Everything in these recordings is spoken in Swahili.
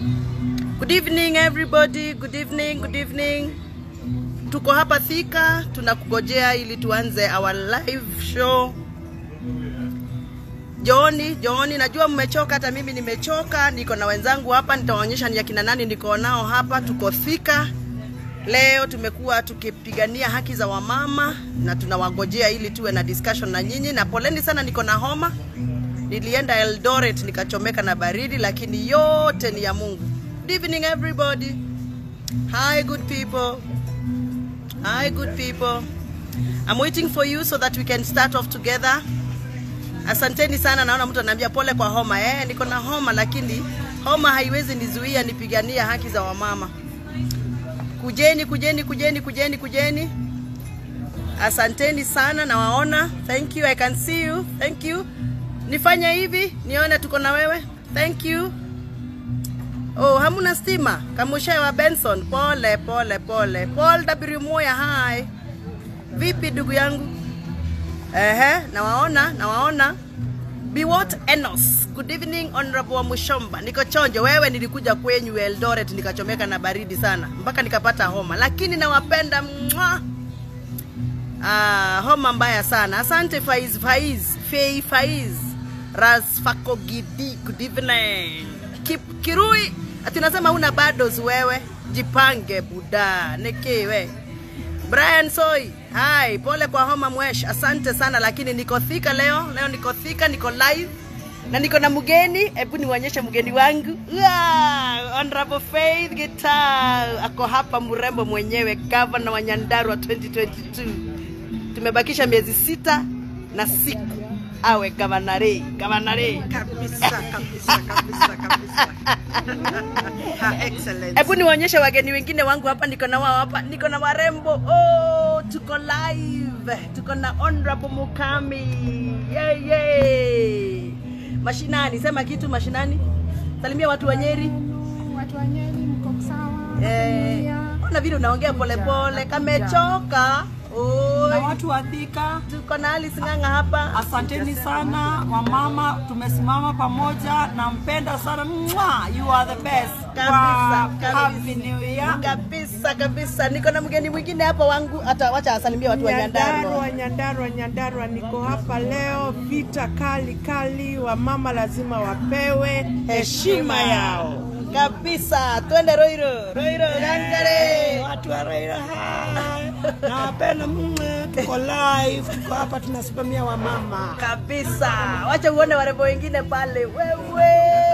Good evening everybody. Good evening, good evening. Tuko hapa Thika, tunakugojea ili tuanze our live show. Jooni, Jooni, najua mmechoka, hata mimi nimechoka. Niko na wenzangu hapa, nitawaonyesha ni akina nani niko nao hapa. Tuko Thika leo, tumekuwa tukipigania haki za wamama na tunawagojea ili tuwe na discussion na nyinyi, na poleni sana, niko na homa. Nilienda Eldoret nikachomeka na baridi, lakini yote ni ya Mungu. Good evening everybody. Hi good people. Hi good people. I'm waiting for you so that we can start off together. Asanteni sana, naona mtu ananiambia pole kwa homa. Eh, niko na homa lakini homa haiwezi nizuia nipigania haki za wamama. Kujeni, kujeni, kujeni, kujeni, kujeni. Asanteni sana, nawaona. Thank you, I can see you. Thank you. Nifanye hivi nione tuko na wewe. Thank you. Oh, hamuna stima? Kamushe wa Benson, pole pole pole. Paul W Moya, hi. Vipi ndugu yangu? Ehe, nawaona, nawaona. Biwot Enos. Good evening Honorable wa Mushomba. Niko chonjo. Wewe nilikuja kwenyu Eldoret nikachomeka na baridi sana mpaka nikapata homa, lakini nawapenda mwa. Ah, homa mbaya sana. Asante Faiz Faiz, Fei Faiz. Ras Fakogidi. Good evening. Kip, Kirui. Ati unasema una bados wewe. Jipange buda. Nikiwe. Brian Soy, hi, pole kwa homa mwesh. Asante sana lakini niko thika leo. Leo niko thika, niko live na niko na mgeni. Hebu niwaonyeshe mgeni wangu. Yeah, Honorable Faith Gital ako hapa, mrembo mwenyewe, governor wa Nyandarua 2022. Tumebakisha miezi sita na siku awe gavanare, gavanare. kabisa kabisa kabisa kabisa Her Excellency. Hebu niwaonyeshe wageni wengine wangu hapa, niko na wao hapa, niko na warembo. Oh, tuko live, tuko na Honorable Mukami. Yay, yay. Mashinani, sema kitu mashinani. Salimia watu wa Nyeri. Watu wa Nyeri mko sawa? Eh, Familia? ona vile unaongea polepole, kamechoka. na Oi, watu wa Thika, tuko na Alice Ng'ang'a hapa. asanteni sana wamama, tumesimama pamoja. Nampenda sana Mwah, you are the best. Kabisa, Wow, kabisa. Happy New Year. Kabisa kabisa, niko na mgeni mwingine hapa wangu, hata wacha asalimia watu wa Nyandarua. Nyandarua, Nyandarua, Nyandarua, niko hapa leo. Vita kali kali, wamama lazima wapewe heshima yao. kabisa. Twende Roiro, Roiro Gangare. Watu wa Raila, hai. nawapenda mwe, tuko live, tuko hapa tunasimamia wamama. kabisa. Wacha uone warembo wengine pale. Wewe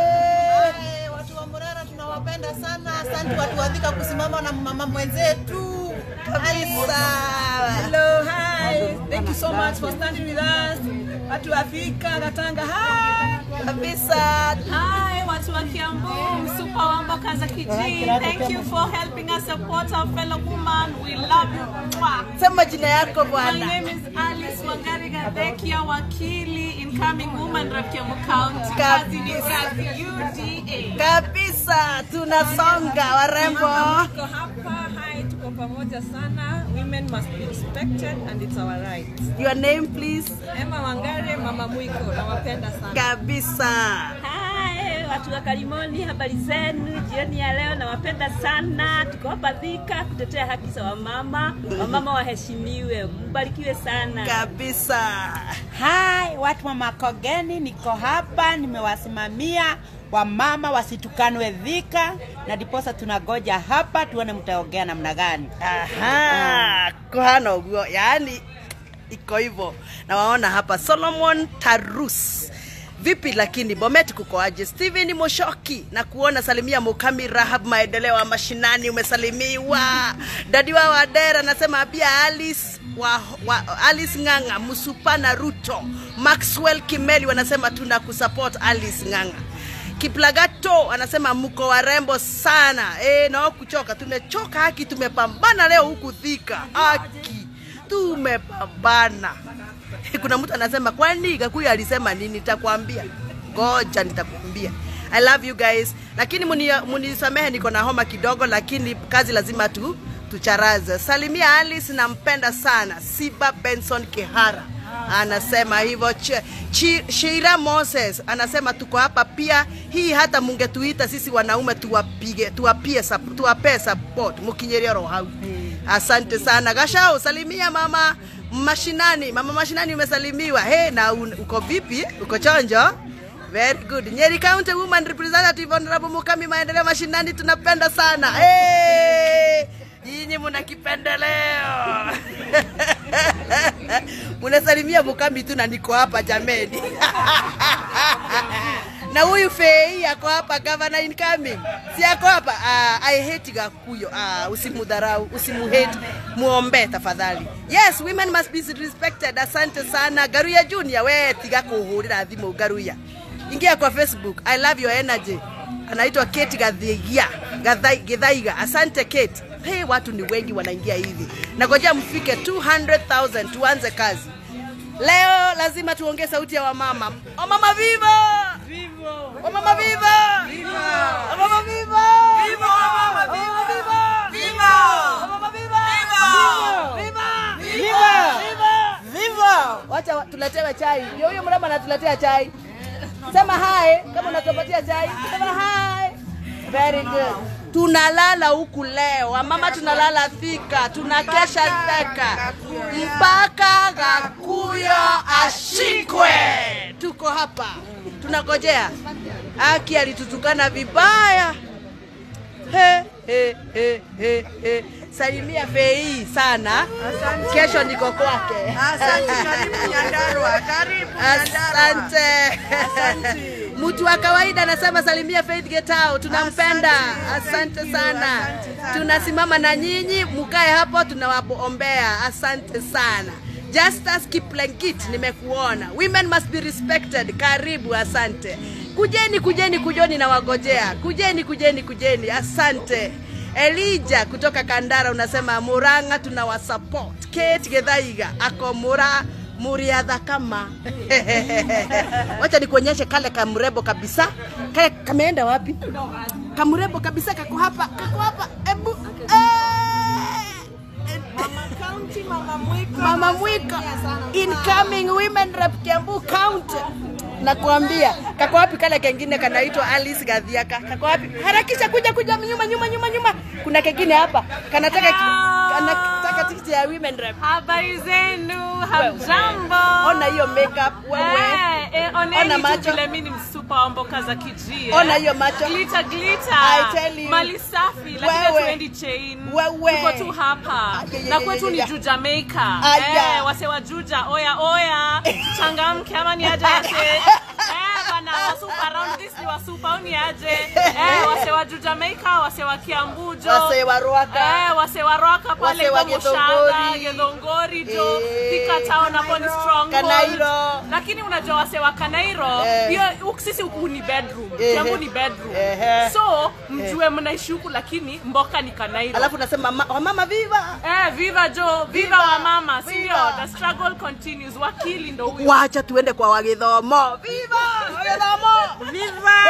Eh, watu wa Murera tunawapenda sana. Asante watu wa Thika kusimama na mama mwenzetu. kabisa. Hello, hi. Thank you so much for standing with us. Watu wa Thika, Katanga, hi. kabisa. Hi, watu wa Kiambu, Msupa Wambo Kazakiji. Thank you for helping us support our fellow woman. We love you. Mwah. Sema jina yako My bwana. name is Alice Wangari Gadekia, wakili, incoming woman rep Kiambu County. Kabisa. Kazi ni kazi, UDA. Kabisa, tunasonga warembo. Tuko hapa, hi, tuko pamoja sana. Women must be respected and it's our right. Your name please. Emma Wangare, Mama Mwiko, nawapenda sana. Kabisa. Hai, watu wa Kalimoni, habari zenu? Jioni ya leo nawapenda sana. Tuko hapa Thika kutetea haki za wamama. Wamama waheshimiwe, mbarikiwe sana. Kabisa. Hai, watu wa Makogeni, niko hapa nimewasimamia wamama wasitukanwe Thika, na ndiposa tunagoja hapa tuone mtaongea namna gani. Aha, kuhana uguo, yaani iko hivyo. Na waona hapa Solomon Tarus. Vipi lakini Bomet kuko aje? Steven Moshoki na kuona salimia Mukami Rahab maendeleo wa mashinani umesalimiwa. Dadi wa Wadera nasema pia Alice wa, wa Alice Ng'ang'a Musupana Ruto Maxwell Kimeli wanasema tuna kusupport Alice Ng'ang'a. Kiplagato anasema mko warembo sana e, nao kuchoka. Tumechoka haki, tumepambana leo huku Thika haki, tumepambana. Kuna mtu anasema kwani Gakuyu alisema nini? Nitakwambia, ngoja nitakwambia. I love you guys, lakini muni- munisamehe, niko na homa kidogo, lakini kazi lazima tu tucharaze. Salimia Alice, nampenda sana. Siba Benson Kihara anasema hivyo. Ch- Chi- Sheila Moses anasema tuko hapa pia, hii hata mungetuita sisi wanaume tuwapige, tuwapie, sup- tuwapee support mukinyeria roho hau. Asante sana Gashau, salimia mama mashinani. Mama mashinani umesalimiwa. Hey, na un, uko vipi? Uko chonjo? Very good. Nyeri County Woman Representative Honorable Mukami Maendeleo Mashinani tunapenda sana. Hey! Nyinyi muna kipendeleo. Munasalimia Mukami tu na niko hapa jameni. na huyu Fei ako hapa governor incoming. Si ako hapa. Uh, I hate Gakuyo. Uh, usimudharau, usimuhate. Muombe tafadhali. Yes, women must be respected. Asante sana. Garuya Junior, we tiga kuhurira thimu Garuya. Ingia kwa Facebook. I love your energy. Anaitwa Kate Gathaiga. Gathai- Githaiga. Asante Kate. Hey, watu ni wengi wanaingia hivi. Nangojea mfike 200,000 tuanze kazi. Leo lazima tuongee sauti ya wamama. Wamama viva! Vivo! Wamama viva! Viva! Wamama viva! Viva! Wamama viva! Viva! Viva! Wamama viva! Viva! Viva! Viva! Viva! Viva! Wacha wa- tuletewe chai. Ndio huyo mrembo anatuletea chai. Sema hi kama unatupatia chai. Sema hi. Very good. Tunalala huku leo, wamama tunalala Thika, tunakesha Thika mpaka Gakuyo ashikwe. Tuko hapa tunagojea. Aki alitutukana vibaya. He, he, he, he, he. Salimia Fei sana. Kesho niko kwake. Asante, karibu Nyandarua, karibu Asante. Mtu wa kawaida anasema salimia Faith Getao, tunampenda. Asante sana. Tunasimama na nyinyi, mukae hapo, tunawapoombea. Asante sana. Justus Kiplankit, nimekuona. Women must be respected. Karibu, asante. Kujeni, kujeni, kujoni na wagojea. Kujeni, kujeni, kujeni. Asante. Elija kutoka Kandara unasema Muranga tunawasupport. Kate Gethaiga ako Mura muriadha kama wacha nikuonyeshe kale kamrebo kabisa kale kameenda wapi kamrebo kabisa kako hapa kako hapa ebu County, Mama Mwiko. mama mwiko incoming women rep Kiambu county nakwambia kako wapi kale kengine kanaitwa Alice Gadhiaka kako wapi harakisha kuja kuja nyuma nyuma nyuma nyuma kuna kengine hapa kanataka ki- kanataka tikiti ya women rep Habari zenu, hamjambo. ona hiyo makeup wewe Eh, eh, Ona oneni macho. tu vile mimi ni msupa wa mboka za kijie. Ona hiyo macho. Glitter, glitter. I tell you. Mali safi lakini Wewe. hatuendi chain. Wewe. Tuko tu hapa. Ay, ay, Na ay, kwetu ay, ni ay. juu Jamaica. Aya. Eh, wase wa Juja, oya oya. Changamke ama ni aje wase. Eh, bana wasupa around this ni wasupa au ni aje? Eh, wase wa juu Jamaica, wase wa Kiambu jo. Wase wa Ruaka. Eh, wase wa Ruaka pale Wase wa kwa Moshanga, Githongori. Githongori jo. Eh. Thika town hapo ni stronghold. Kanairo. Lakini unajua wase wa Kanairo, Eh. hiyo huku sisi huku ni bedroom. Eh. Kiambu ni bedroom. Eh. So, mjue mnaishi huku lakini mboka ni Kanairo. alafu nasema ma- wamama viva Eh, viva jo, viva, Viva, wa mama, si ndio? viva. The struggle continues. Wakili ndo huyo. wacha tuende kwa wagithomo viva wagithomo Viva!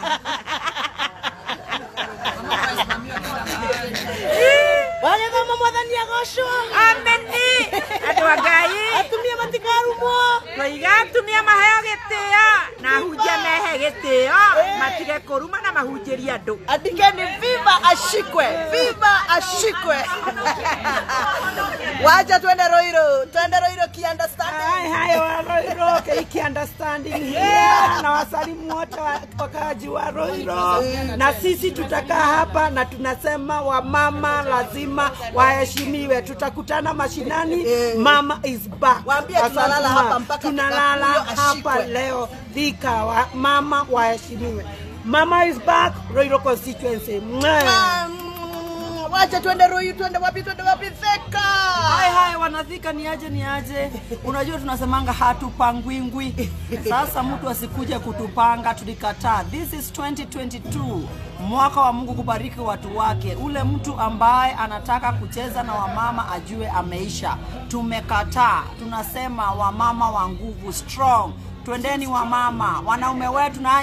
wagithomo mwathani agocwo Ameni! Andũ a Ngai atumia matikarumwo tũiga atumia maheo gĩtĩo na ahunjia mehe gĩtĩo matige kũruma na mahunjĩrie andũ andikeni viva ashikwe viva ashikwe wacha tuende roiro tuende roiro kiunderstanding Hai hai wa Roiro Keiki understanding here na wasalimu wote wa- wakaaji wa Roiro, na sisi tutakaa hapa na tunasema wamama lazima waheshimiwe. Tutakutana mashinani, mama is back. Waambie Asante tunalala ma. hapa mpaka tunalala Kikuyu hapa ashikwe. leo Thika, wa, mama waheshimiwe. Mama is back, Roiro constituency. Mwah. Mm, wacha tuende roiro tuende wapi tuende wapi theka Hai hai wanadhika ni aje ni aje. Unajua tunasemanga hatupangwingwi. Sasa mtu asikuje kutupanga tulikataa. This is 2022. Mwaka wa Mungu kubariki watu wake. Ule mtu ambaye anataka kucheza na wamama ajue ameisha. Tumekataa. Tunasema wamama wa nguvu strong. Twendeni wamama, wanaume wetu nanyi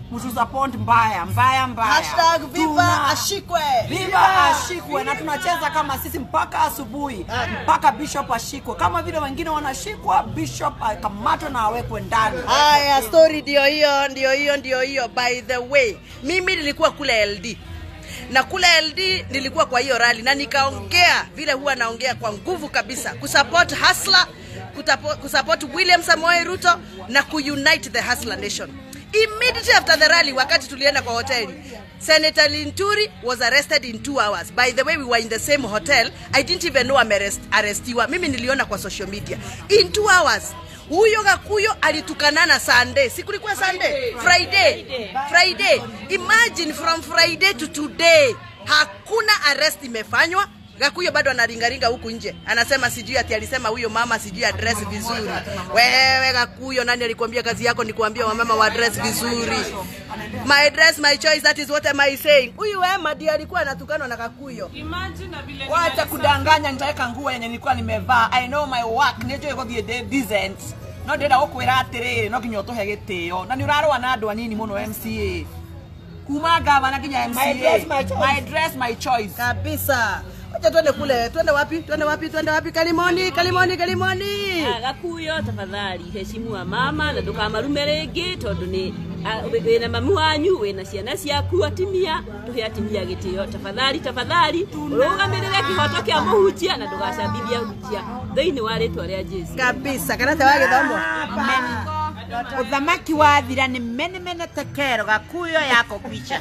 mtusupport mbaya mbaya mbaya Hashtag Viva Tuna- Ashikwe. Viva ashikwe na tunacheza kama sisi mpaka asubuhi mpaka bishop ashikwe kama vile wengine wanashikwa bishop akamatwe na awekwe ndani Haya, story ndio hiyo, ndio hiyo, ndio hiyo. By the way, mimi nilikuwa kule LD na kule LD nilikuwa kwa hiyo rally na nikaongea vile huwa naongea kwa nguvu kabisa kusupport Hustler, kutapo- kusupport William Samoei Ruto na kuunite the Hustler Nation. Immediately after the rally, wakati tulienda kwa hoteli, Senator Linturi was arrested in two hours. By the way, we were in the same hotel. I didn't even know amearestiwa. Mimi niliona kwa social media. In two hours huyo Gakuyo alitukanana Sunday, si kulikuwa Sunday, Friday, Friday. Imagine from Friday to today hakuna arrest imefanywa. Gakuyo bado anaringaringa huku nje, anasema sijui ati alisema huyo mama sijui address vizuri. Wewe Gakuyo, nani alikwambia kazi yako ni kuambia wamama wa address vizuri? My dress, my choice, that is what am I saying. Huyu Emma ndiye alikuwa anatukanwa na Gakuyo. Imagine na vile wacha kudanganya nitaweka nguo yenye nilikuwa nimevaa i know my work nĩnjũĩ gũthiĩ ndĩ decent no ndĩrenda gũkwĩra atĩrĩrĩ no nginya ũtũhe gĩtĩo na nĩ ũrarũa na andũ anini mũno mca kuma gavana nginya My dress, my choice. my dress my choice Kabisa. Wacha twende kule, twende wapi? Twende wapi? Twende wapi? Kalimoni, Kalimoni, Kalimoni. Ah, gakuyo tafadhali heshimu wa mama na ndukamarume rĩngĩ tondũ nĩ ah, wĩ- wĩna mamu wanyu wĩna ciana ciaku atimia tũhe atimia gĩtĩo tafadhali tafadhali ũrũgamĩrĩre kĩhoto kĩa mũhunjia na ndũgacambithia hunjia thĩinĩ wa rĩtwa rĩa jesu kabisa karate wa gĩthomo uthamaki wathira nĩ mene mene tekero gakuyo yako picha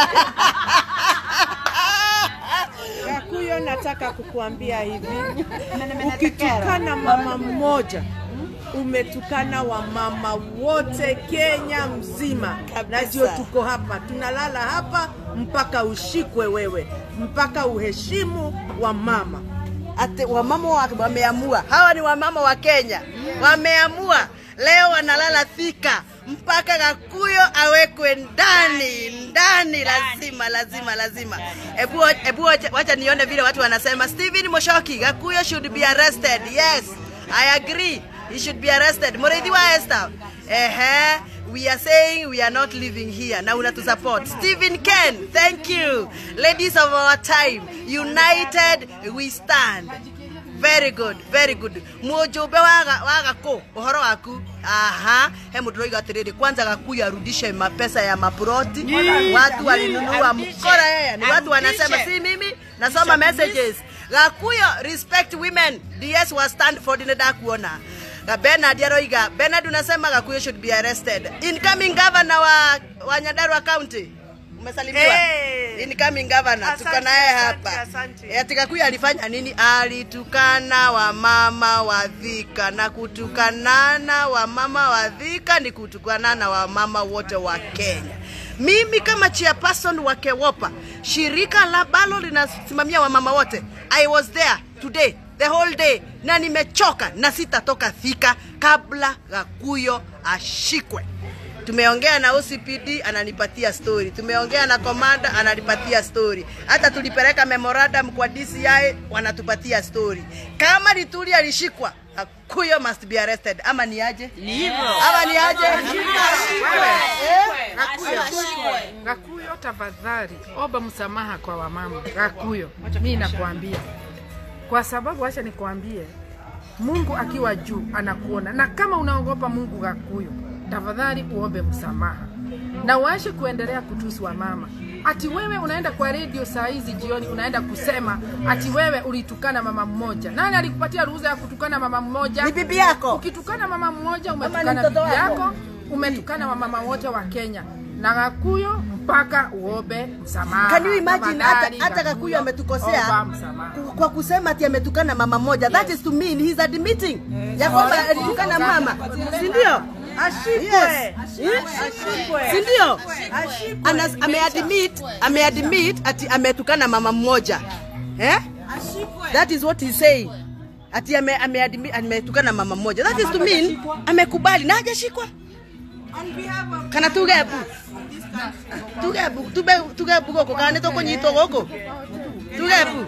Gakuyo, nataka kukuambia hivi, ukitukana mama mmoja umetukana wamama wote Kenya mzima, na ndio tuko hapa, tunalala hapa mpaka ushikwe wewe, mpaka uheshimu wamama. ati wamama wa- wameamua, hawa ni wamama wa Kenya wameamua leo wanalala Thika mpaka Gakuyo awekwe ndani ndani, lazima lazima lazima. Ebu ebu wacha- wacha nione vile watu wanasema. Stephen Moshoki, Gakuyo should be arrested. Yes, I agree. He should be arrested. Mureithi wa Esther. Ehe. We are saying we are not living here. Na unatu support. Stephen Ken, thank you. Ladies of our time, united we stand. Very good, very good. Mujumbe waga waga ko uhoro waku. Aha, he mundu roiga atiriri kwanza gakuyu arudishe mapesa ya maproti. Watu walinunua mkora yeye. Ni watu wanasema si mimi nasoma messages. Gakuyo respect women. DS was stand for dineda kuona. Na Bernard aroiga, Bernard unasema Gakuyu should be arrested. Incoming governor wa, wa Nyandarua County. Umesalimiwa? Hey. Incoming governor tuko Asante, naye asante, hapa. asante. Eh, Ati Gakuyu alifanya nini? Alitukana wamama wa Thika na kutukanana wamama wa Thika ni kutukanana wamama wote wa Kenya. Mimi kama chairperson wa Kewopa, shirika la balo linasimamia wamama wote. I was there today the whole day na nimechoka na sitatoka Thika kabla Gakuyo ashikwe. Tumeongea na OCPD ananipatia story, tumeongea na komanda ananipatia story, hata tulipeleka memorandum kwa DCI wanatupatia story. Kama Lituri alishikwa, Gakuyo must be arrested. Ama ni aje? Ni hivyo. Ama ni aje? Gakuyo, tafadhali omba msamaha kwa wamama. Gakuyo, mi nakwambia, kwa sababu acha nikwambie, Mungu akiwa juu anakuona, na kama unaogopa Mungu Gakuyo, tafadhali uombe msamaha na uache kuendelea kutusi wamama. Ati wewe unaenda kwa redio saa hizi jioni, unaenda kusema ati wewe ulitukana mama mmoja. Nani alikupatia ruhusa ya kutukana mama mmoja? Ni bibi yako. Ukitukana mama mmoja, Ama ni umetukana mtoto bibi wako. yako, umetukana wamama wote wa Kenya na Gakuyo mpaka uombe msamaha. Can you imagine hata Tafadhali, hata Gakuyu ametukosea omba msamaha. ku- kwa kusema ati ametukana mama moja. That is to mean he's admitting ya kwamba alitukana mama, si ndio? Ashikwe. Yes. Eh? Ashikwe. Si ndio? Ashikwe. Anas- ameadmit ameadmit ati ametukana mama mmoja eh? That is what he's saying. Ati ame, ameadmit ametukana mama mmoja. That is to mean amekubali na hajashikwa. Kana tugebu tugebu tube tugebu goko kana to kunyitwo goko tugebu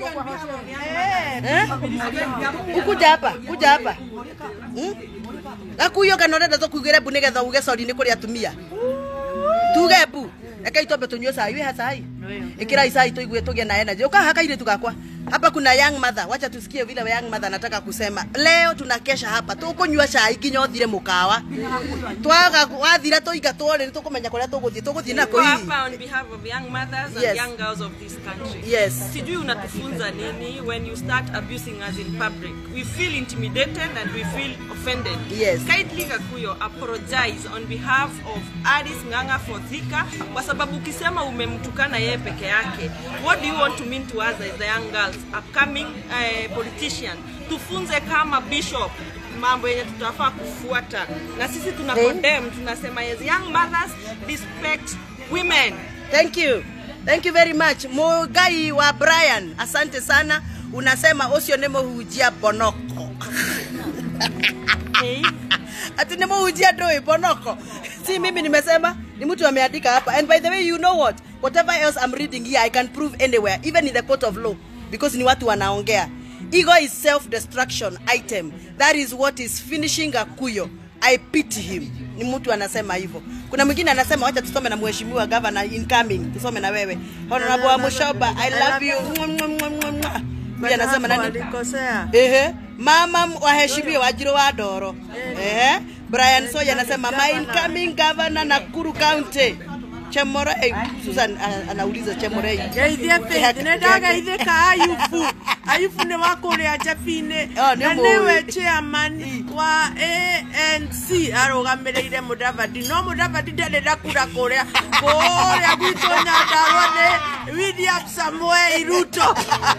eh ukuja hapa kuja hapa hmm? Gakuyo kana urenda to kugire bu nigetha uge sorry ni kuri atumia tuge bu reke itombe tunyue cai wiha cai ikirai cai tuigue tugie na energy ukaha kairitu gakwa hapa kuna young mother wacha tusikie vile young mother anataka kusema leo tunakesha hapa tukunyua cai nginya uthire mukawa twaga wathira tuiga twori tukumenya kuria tuguthie tuguthie nako Niko hihi hapa on behalf of young mothers and Yes. young girls of this country. Yes. Sijui unatufunza nini when you start abusing us in public. We feel intimidated and we feel offended. Yes. Kindly Gakuyo apologize on behalf of Alice Ng'ang'a for Thika kwa sababu ukisema umemtukana yeye peke yake. What do you want to mean to us as the young girls, upcoming uh, politician? Tufunze kama bishop mambo yenye tutafaa kufuata na sisi tuna Eh? condemn tunasema as young mothers respect women Thank you. Thank you very much. Mugai wa Brian, asante sana. Unasema usio nemo hujia bonoko. Ati nemo hujia doi bonoko. Si mimi nimesema, ni mtu ameandika hapa. And by the way, you know what? Whatever else I'm reading here, I can prove anywhere, even in the court of law, because ni watu wanaongea. Ego is self-destruction item. That is what is finishing Gakuyo. I pity him. Ni mtu anasema hivyo. Kuna mwingine anasema wacha tusome na mheshimiwa governor incoming, tusome na wewe. Honorable Mushoba, I love you. Mwah, mwah, mwah, mwah, mwah. Huyu anasema nani? Walikosea. Ehe, mama waheshimiwe Wajiro wa Doro. Ehe, Brian Soya anasema my incoming governor Nakuru County. Chemorei, Susan ana- anauliza Chemorei. Geithie Faith, nä ndageithĩka ayubu ayubu nä wa kå rä a njabinä Oh, nĩ na mũĩ. nä we chairman wa anc arå gamä rä ire må davadi no må davadi ndarä ndakura kå rä a kå rä a gwitå nyandarwa nä william samuel ruto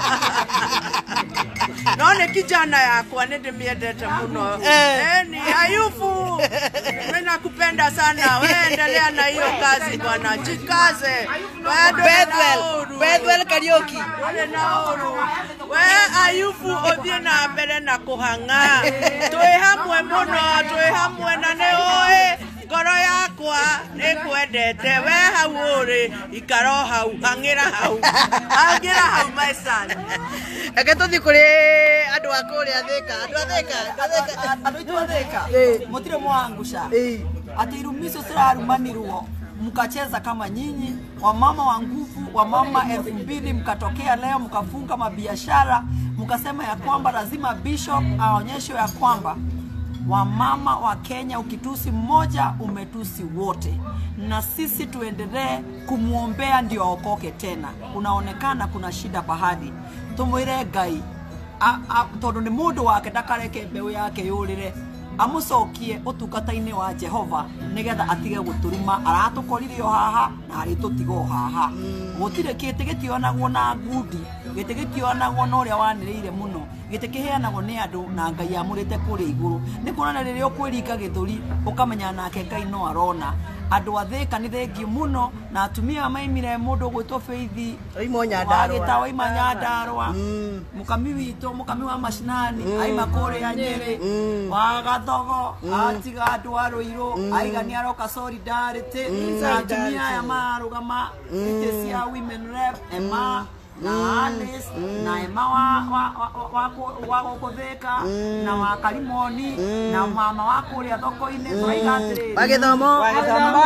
no nä kijana yakwa nä ndä mä endete må no Eh. ni ayubu mimi nakupenda sana we endelea na hiyo kazi bwana jikaze Bado Bethwell, nauru. Bethwell Karaoke. Wale nauru we ayubu uthie na mbere na kuhanga twi hamwe muno twi hamwe na nĩ ũĩ ngoro yakwa nĩkwendete we hau ũrĩ ikaro hau hang'ĩra hau hang'ĩra hau my son Reke tuthi kuri andu a kuria Thika, andu a Thika, andu a Thika. andå aitå athäka Eh. må tirä mwanguca Eh. atä irumi icio cirarumanirwo mkacheza kama nyinyi wamama wa nguvu wamama elfu mbili mkatokea leo mkafunga mabiashara mkasema ya kwamba lazima bishop aonyeshwe ya kwamba wamama wa Kenya, ukitusi mmoja umetusi wote, na sisi tuendelee kumwombea ndio aokoke tena. Kunaonekana kuna shida pahali, tumwire Ngai a- a- tondu nĩ mũndũ wake ndakareke mbeũ yake yũrĩre amũcokie ũtungata-inĩ wa jehova nĩgetha atige gũtũruma aratũkorire o haha na arĩtũtiga o haha gũtirĩ gĩtĩ gĩtionagwo na ngundi gĩtĩ gĩtionagwo na ũrĩa wanĩrĩire mũno gĩtĩ kĩheanagwo nĩ andũ na ngai amũrĩte kũrĩa igũrũ nĩ kuonana rĩrĩa ũkwĩringa gĩthũri ũkamenya nake ngai no arona andå a thä ka nä thengiå må no na atumia maimire må ndå gwä two beithi Oima Nyandarua. wagä ta waima nyandarwa må kami witå må kami wa macinani Mm. aima kå rä a nyä rä Mm. wa gathogo Mm. atiga andå a rå irå Mm. aiga nä aroka solidarity Mm. na atumia aya Solidarity. marå gama Mm. itä cia women rep ema Mm. na Alice na ema wa wa wa- wa kũ- wa gå kå thä ka Mm. na wa karimoni na mama wa kå rä a thoko-inä tåraiga atä rä Wa Gĩthomo. Wa Gĩthomo.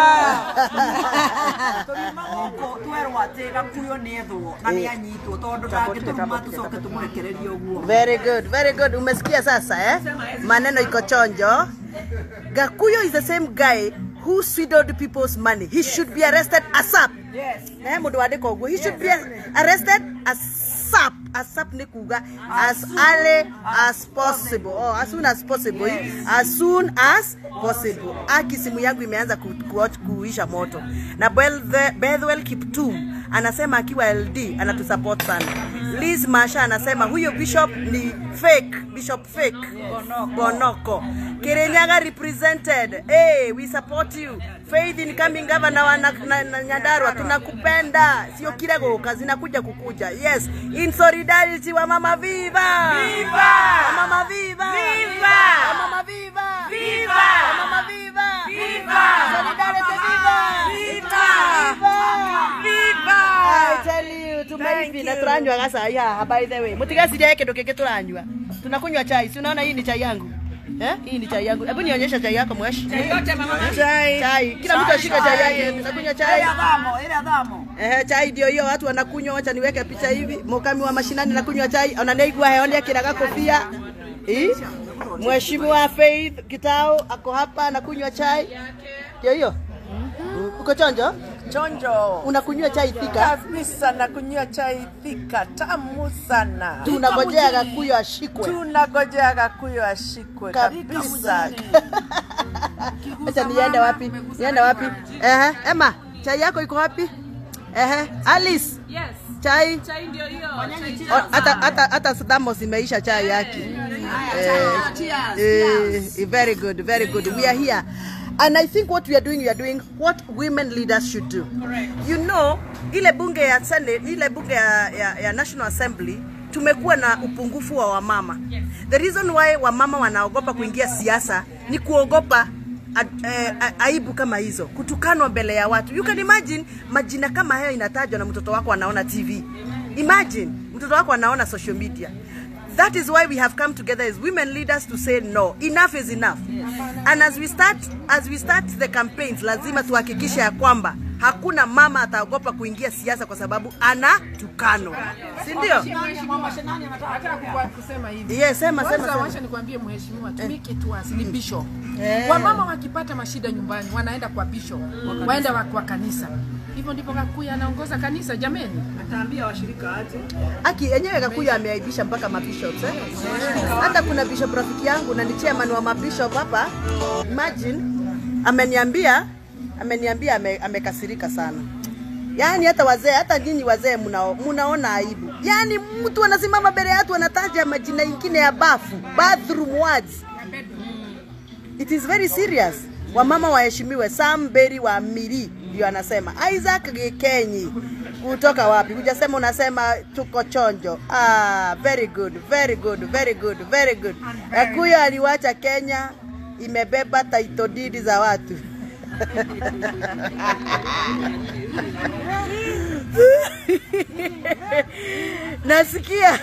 tårima gå twerwo atä gakuyo nä ethwo na nä anyitwo tondå ndangä tå ruma tå coke tå må rekererie å guo Very good, very good. Umesikia sasa eh? Maneno iko chonjo. Gakuyo is the same guy who swindled people's money. He should be arrested ASAP. Yes. Eh, mundu wandika uguo. He should be arrested ASAP. ASAP ni kuga as early as possible. Oh, as soon as possible. As soon as possible. Aki simu yangu imeanza ku, ku, kuisha moto. Na Bethwell Bethwell Kiptum anasema akiwa LD anatusupport sana. Liz Masha anasema huyo bishop ni fake, bishop fake. Bonoko. Bonoko. Kirinyaga represented. Hey, we support you. Faith in coming governor wa na, na, na Nyandarua tunakupenda. Sio kile goka zinakuja kukuja. Yes, in solidarity wa mama viva. Viva! Wa mama viva. Viva! Wa mama viva. Viva! Wa mama viva. Viva! Solidarity viva. Viva! Viva! I tell you, tumeivi na turanywa gacai haha by the way. Mutigecirie kindu kingi turanywa. Tunakunywa chai. Si unaona hii ni chai yangu. Eh? Hii ni chai yangu. Hebu nionyesha chai yako mweshi. Chai yote, mama. Chai. Chai. Kila mtu Chai, ashike chai chai. yake. Tunakunywa chai. Ile dhamo, ile dhamo. Ehe, chai ndio hiyo watu wanakunywa. Wacha niweke picha hivi. Mukami wa mashinani nakunywa chai. Onaneigua heone kiraga kofia. Eh? Mheshimiwa Faith Kitao ako hapa anakunywa chai. Ndio hiyo. Uko chonjo? Chonjo. Unakunywa chai thika? Kabisa nakunywa chai thika tamu sana. Tunangojea Gakuyo ashikwe. Tunangojea Gakuyo ashikwe kabisa. Acha niende wapi? Niende wapi? Ehe, Emma, chai yako iko wapi? Ehe, Alice. Yes. Chai. Chai ndio hiyo. O, hata hata hata Thamos imeisha chai yake. Eh, eh, very good, very good. We are here. And I think what we are doing, we are doing what women leaders should do. You know, ile bunge ya Senate, ile bunge ya, ya, ya National Assembly tumekuwa na upungufu wa wamama. The reason why wamama wanaogopa kuingia siasa ni kuogopa a- eh, a- aibu kama hizo, kutukanwa mbele ya watu. You can imagine majina kama hayo inatajwa na mtoto wako anaona TV. Imagine mtoto wako anaona social media. That is why we have come together as women leaders to say no, enough is enough. And as we start as we start the campaigns, lazima tuhakikishe ya kwamba hakuna mama ataogopa kuingia siasa kwa sababu anatukanwa, si ndio? Nataka kukua- kusema hivi. Yes, sema, Kwanza sema, sema. wacha nikwambie mheshimiwa, to make it worse, ni bishop. Eh. Wamama wakipata mashida nyumbani wanaenda kwa bishop, waenda wa- kwa kanisa. Hivyo ndivyo Gakuyu anaongoza kanisa jameni. Ataambia washirika aje. Aki yenyewe Gakuyu ameaibisha mpaka mabishops eh? Hata kuna bishop rafiki yangu na ni chairman wa mabishop hapa, imagine ameniambia ameniambia ame, amekasirika sana. Yaani hata wazee, hata nyinyi wazee mnao, mnaona aibu. Yaani mtu anasimama mbele ya watu anataja majina ingine ya bafu, bathroom words. It is very serious. Wamama waheshimiwe. Sam Berry wa Miri ndio anasema. Isaac Gikenyi kutoka wapi? Hujasema, unasema tuko chonjo. Ah, very good, very good, very good, very good. Gakuyu aliwacha Kenya imebeba title deed za watu. Nasikia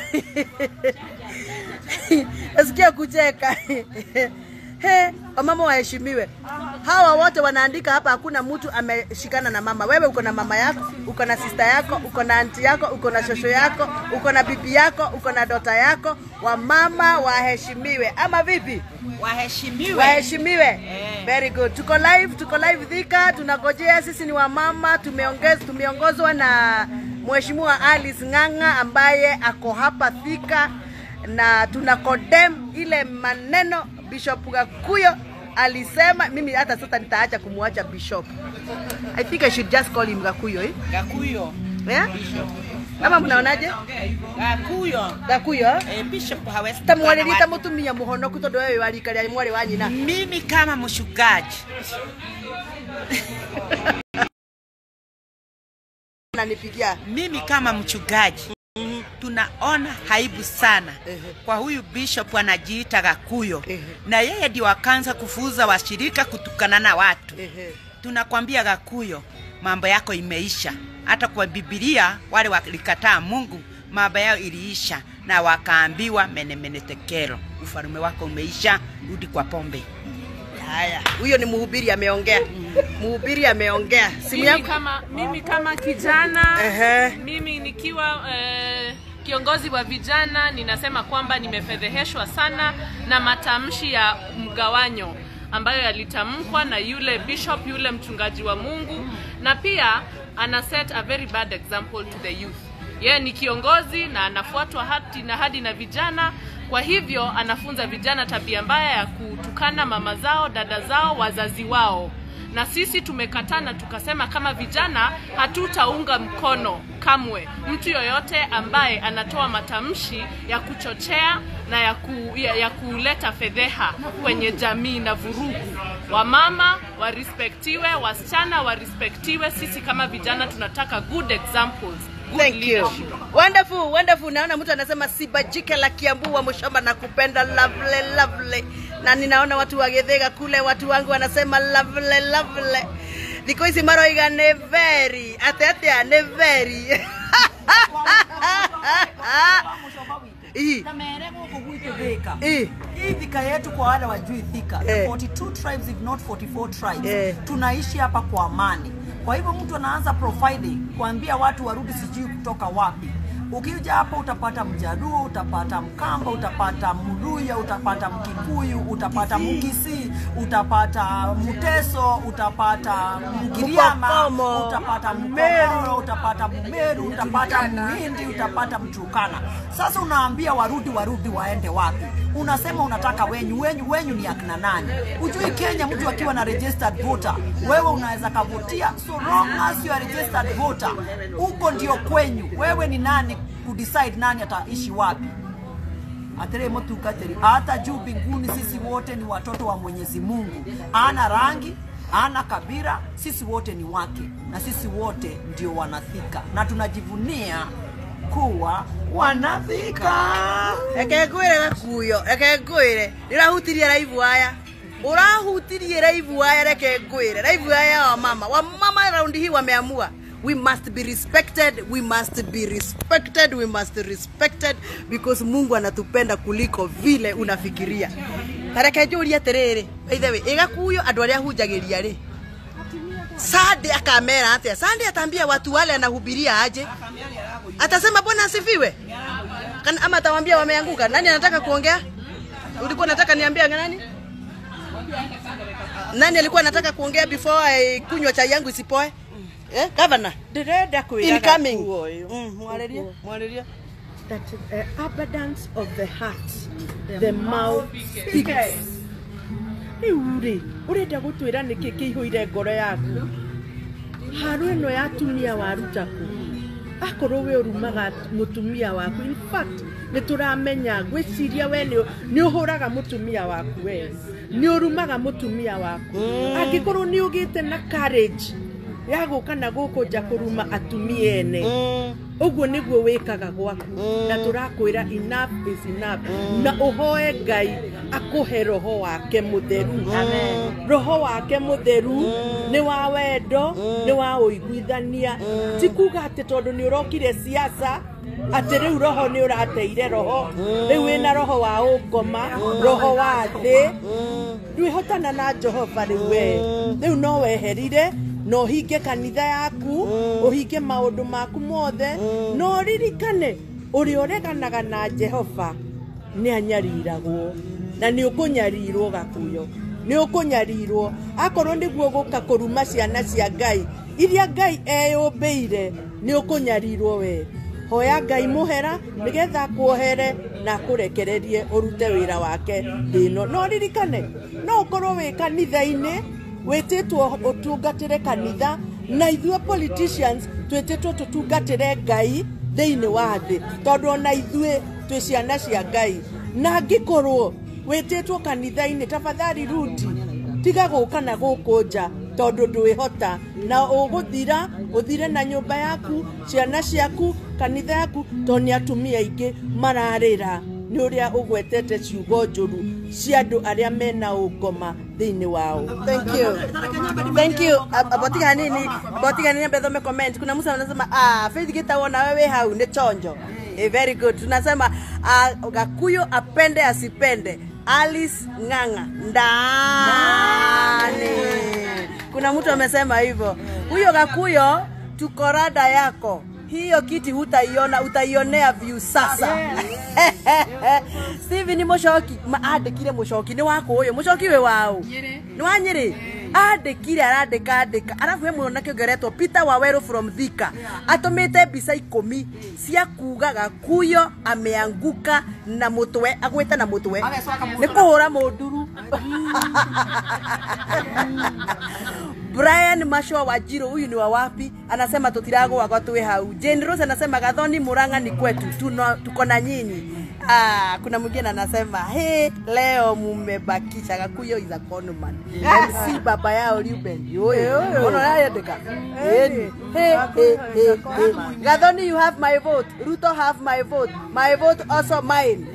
nasikia kucheka. He, wamama waheshimiwe. Hawa wote wanaandika hapa, hakuna mtu ameshikana na mama. Wewe uko na mama yako, uko na sister yako, uko na anti yako, uko na shosho yako, uko na bibi yako, uko na dota yako. Wamama waheshimiwe, ama vipi? Waheshimiwe. Waheshimiwe. Very good. Tuko live, tuko live Thika, tunagojea. Sisi ni wamama, tumeongeza tumeongozwa na Mheshimiwa Alice Ng'ang'a ambaye ako hapa Thika na tuna condemn ile maneno Bishop Gakuyo alisema. Mimi hata sasa nitaacha kumwacha Bishop. I think I should just call him Gakuyo eh? Gakuyo. Yeah? Ama mnaonaje? Gakuyo. Gakuyo? Eh, Bishop hawezi Tamwarĩria ta kukana mũtumia mũhonoku tondũ wewe wa rika rĩa mwarĩ wa nyina. Mimi kama mshugaji Nanipigia. mimi kama mchungaji tunaona haibu sana kwa huyu bishop anajiita Gakuyo na yeye ndio akaanza kufuza washirika kutukana na watu. Tunakwambia Gakuyo, mambo yako imeisha. Hata kwa Biblia wale walikataa Mungu mambo yao iliisha, na wakaambiwa menemene tekero, ufalme wako umeisha, rudi kwa pombe. Haya, huyo ni mhubiri ameongea. Mhubiri ameongea. Simu mimi yangu kama, mimi kama kijana Ehe. mimi nikiwa eh, kiongozi wa vijana ninasema kwamba nimefedheheshwa sana na matamshi ya mgawanyo ambayo yalitamkwa na yule bishop yule mchungaji wa Mungu na pia ana set a very bad example to the youth yeye ni kiongozi na anafuatwa hati na hadi na vijana kwa hivyo anafunza vijana tabia mbaya ya kutukana mama zao dada zao wazazi wao na sisi tumekataa na tukasema kama vijana hatutaunga mkono kamwe mtu yoyote ambaye anatoa matamshi ya kuchochea na ya, ku, ya, ya kuleta fedheha kwenye jamii na vurugu. Wamama warispektiwe, wasichana warispektiwe. Sisi kama vijana tunataka good examples, good Thank you. leadership. Wonderful, wonderful. Naona mtu anasema sibajike la Kiambu wa Mushamba na kupenda lovely lovely. Na ninaona watu wa Githega kule watu wangu wanasema lovely lovely. Thikũ ici maroiga nĩ very ate atia nĩ very na mere gũkũ gwitũ thika Ĩ. hii thika yetu kwa wale wajui thika Eh. 42 tribes if not 44 tribes Eh. tunaishi hapa kwa amani kwa hivyo mtu anaanza profiling kuambia watu warudi sijui kutoka wapi ukija hapo utapata mjaruo utapata mkamba utapata mluya utapata mkikuyu utapata mkisii utapata mteso utapata mgiriama Mkokomo. utapata mmeroro utapata mmeru utapata mhindi utapata mturukana sasa unaambia warudi warudi waende wapi unasema unataka wenyu wenyu wenyu ni akina nani ujui kenya mtu akiwa na registered voter wewe unaweza kavutia so long as you are registered voter huko ndio kwenyu wewe ni nani kudecide nani ataishi wapi atere motukateri hata juu mbinguni sisi wote ni watoto wa mwenyezi mungu ana rangi ana kabira sisi wote ni wake na sisi wote ndio wanathika na tunajivunia kuwa wanathika reke ngwire gakuyo reke ngwire ndirahutirie raivu aya urahutirie raivu aya reke ngwire raivu aya wa mama wa mama raundi hii wameamua we must be respected we must be respected we must be respected because mungu anatupenda kuliko vile unafikiria tareke njũrie atĩrĩrĩ ithe wĩ ĩgakuyo andũ arĩa hunjagĩria rĩ sande akamera atĩa sande atambia watu wale anahubiria aje atasema bwana asifiwe Kana- ama atawambia wameanguka nani anataka kuongea ulikuwa nataka niambia nani nani alikuwa anataka kuongea before eh, kunywa chai yangu isipoe eh, governor ndĩrenda kwĩra incoming Gakuo ũyũ. Mm, mwarĩrie mwarĩrie that uh, abundance of the heart the mouth speaks rĩu rĩ ũrenda gũtwĩra nĩkĩ kĩihũire ngoro yaku haro ĩno ya atumia waruta kũ akorwo we ũrumaga mũtumia waku in fact nĩ tũramenya gwĩciria we nĩ nĩ ũhũraga mũtumia waku we nĩ ũrumaga mũtumia waku angĩkorwo nĩ ũgĩte na courage ya gũka na gũkũ nja kũruma atumia ene ũguo nĩguo wĩkaga gwaku na tũrakwĩra enough is enough na ũhoe ngai akũhe roho wake mũtheru roho wake mũtheru nĩ wa wendo nĩ wa ũiguithania ti kuga atĩ tondũ nĩ ũrokire siasa atĩ rĩu roho nĩ ũrateire roho rĩu wĩna roho wa ũngoma roho wa thĩ ndwĩhotana na jehova rĩu we rĩu no weherire na ũhinge kanitha yaku ũhinge maũndũ maku mothe na ũririkane ũrĩa ũreganaga na jehova nĩ anyariragwo na nĩ ũkũnyarirwo gakuyo nĩ ũkũnyarirwo akorwo nĩguo gũka kũruma ciana cia ngai iria ngai eyũmbĩire nĩ ũkũnyarirwo we hoya ngai mũhera nĩgetha akuohere na akũrekererie ũrute wĩra wake thĩ ĩno no ririkane no ũkorwo wĩ kanitha-inĩ wĩtĩtwo ũtungatĩre kanitha na ithuĩ politicians twĩtĩtwo tũtungatĩre ngai thĩinĩ wa thĩ tondũ ona ithuĩ twĩ ciana cia ngai na angĩkorwo wĩtĩtwo kanitha-inĩ tafadhali rudi tiga gũka na gũkũ nja tondũ ndwĩhota na ũgũthira ũthire na nyũmba yaku ciana ciaku kanitha yaku tondũ nĩ atumia aingĩ mararĩra nĩ ũrĩa ũgwetete ciugo njũru cia andũ arĩa mena ũngoma thĩinĩ wao Thank you. Thank you. Ab- Abotika nini? Abotika nini ambaye comment. Kuna mtu anasema ah Faith Gitawa na wewe hau ni chonjo. Eh, very good. Tunasema ah, Gakuyo apende asipende. Alice Ng'ang'a ndani. Kuna mtu amesema hivyo. Huyo Gakuyo tuko rada yako. Hiyo kiti hutaiona, utaionea view sasa. Steven Mushoki andĩkire Mushoki nĩ wakũ ũyũ Mushoki wĩ waũ nĩ wa Nyĩrĩ andĩkire arandĩka andĩka arabu he mwanake ũngĩ ũretwo Peter Waweru from Thika atũmĩte mbica ikũmi cia kuga Gakuyo ameanguka na mũtwe agwĩte na mũtwe nĩ kũhũra mũnduru Brian Mashwa wa Jiro, huyu ni wa wapi? Anasema tutiragwa kwa tuwe hau. Jane Rose anasema Gathoni Murang'a ni kwetu, tuno, tuko na nyinyi. Ah, kuna mwingine anasema he, leo mumebakisha Gakuyo is a conman. MC baba yao Ruben. Yoyo. Ona yandika. Yeni. He, he, he, he. Gathoni you have my vote. Ruto have my vote. My vote also mine.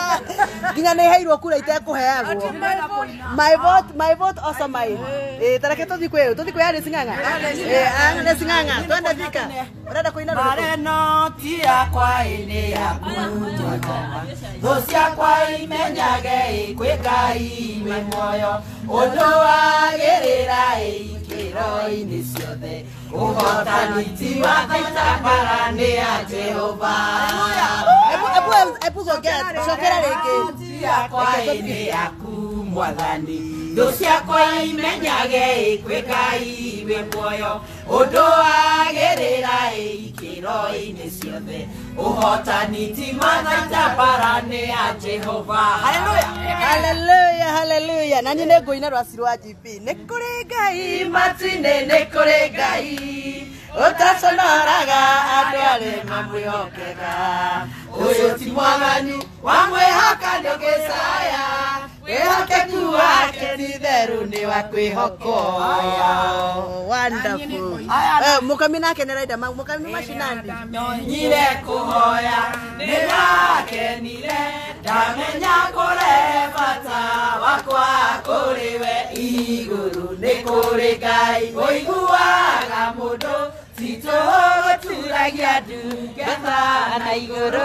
nginya nä heirwo kura itekåheagwo my vote my vote also mine eh tareke reke tuthi kwi tuthi kwi Alice Ng'ang'a eh Alice Ng'ang'a twende thika urenda kuina rwĩmbo? mareno ti yakwa ĩnĩ yaku twakoma thũ ciakwa imenyage kwĩ ngai wĩ muoyo ũndũ wagĩrĩra ikĩro-inĩ ciothe ũhotani ti wa thaitabara nĩ ya jehova Ebu- ebu- ebu cokera cokera rĩngĩ Ti yakwa ĩnĩ yaku mwathani thũ ciakwa imenyage kwĩ ngai wĩ muoyo ũndũ wagĩrĩra ikĩro-inĩ ciothe ũhotani ti mathaita nĩ ya jehova haleluya haleluya haleluya nani nĩ ngũina rwaci rwa gp nĩ kũrĩ ngai matinĩ nĩ kũrĩ ngai ũtaconoraga andũ arĩ mamwĩhokega ũyũ ti mwathani wamwĩhoka ndũgĩcaya wĩhokeku wake ti therũ nĩ wa kwĩhokwo wonderful Eh, mũkami nake nĩ raida ma- mũkami macinandi nyire kũhoya nĩrakenire ndamenya kũre bata wakwa kũrĩ we igũrũ nĩ kũrĩ ngai ũiguaga mũndũ titũgũturagia ndungata na igũrũ